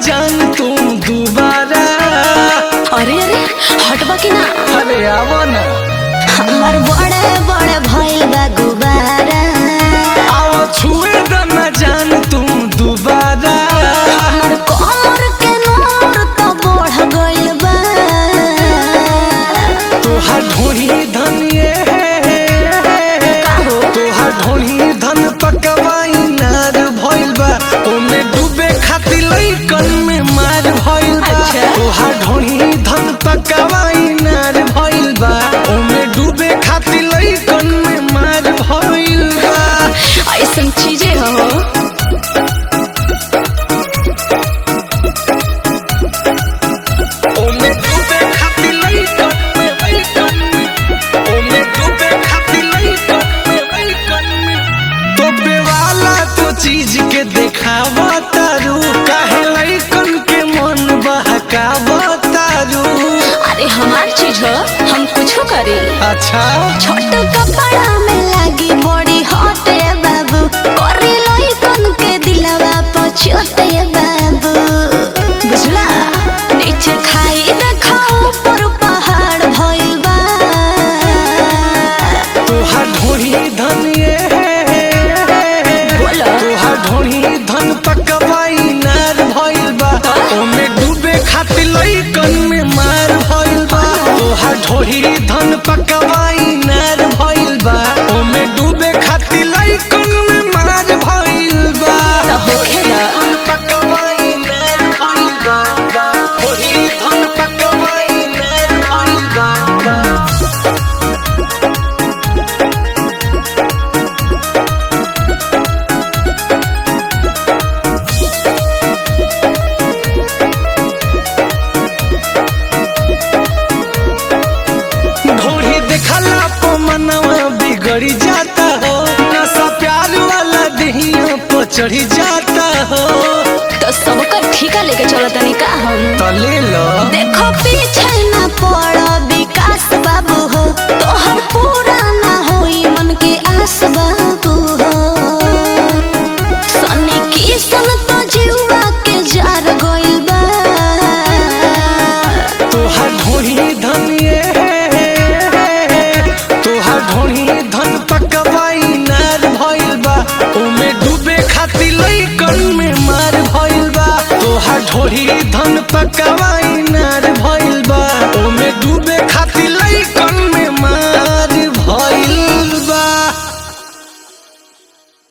जान तू दोबारा अरे अरे हटबा की ना अरे आवा ना हमार बड़े बड़े भइल बा गुबारा आओ छुए द ना जान तू दोबारा हमार कमर के नोर तो बढ़ गइल बा तोहार ढोही धनिए काहो? तोहार ढोही धन पकवाई नार भइल बा ओमे डूबे खातिर लइकन में मार भइल बा अच्छा। तोहार ढोही धन पकवाई नार भइल बा ओमे डूबे खातिर लइकन में मार भइल बा ऐसन चीजें हो ओमे डूबे खातिर लइकन में लइकन में ओमे डूबे खातिर लइकन में लइकन में तो बेवाला तो चीज के देखावा तारू काहे लइकन के मन बहकावा तारू अरे हमार चीज हो हम कुछो करी अच्छा छोट कपड़ा में लागी बड़ी हटे बाबू करी लइकन के दिलवा पछोटे बाबू बुझला नीचे खाई देखाओ ऊपर पहाड़ भइल बा तोहार ढोही धनिए बोलो। तोहार ढोही धन पकवाई नार भइल बा ओमे डूबे खातिर लइकन में मार भइल बा तोहार ढोही धन पकवाई नार भइल बा ओमे डूबे खातिर लइकन में मार भइल बा तो होखेला। धन पकवाई नार भइल बा ढोही धन पकवाई नार भइल बा ढोरी देखला पो मनवा बिगड़ी जाता हो नशा प्यार वाला दहिया पे चढ़ी जाता हो तो सबकर ठीका लेके चलो तनी का हम तो ले लो देखो पीछे ना पड़ो विकास बाबू हो तोहर पूरा ना होई मन के आस बाबू हो सनी की सन तो जीवा के जार गइल बा तोहार ढोरी धनिए तोहार ढोरी धन पकवाई नार भइल बा ओमे डूबे खातिर लइकन में मार भइल बा तोहार ढोरी धन पकवाई नार भइल बा ओमे डूबे खातिर लइकन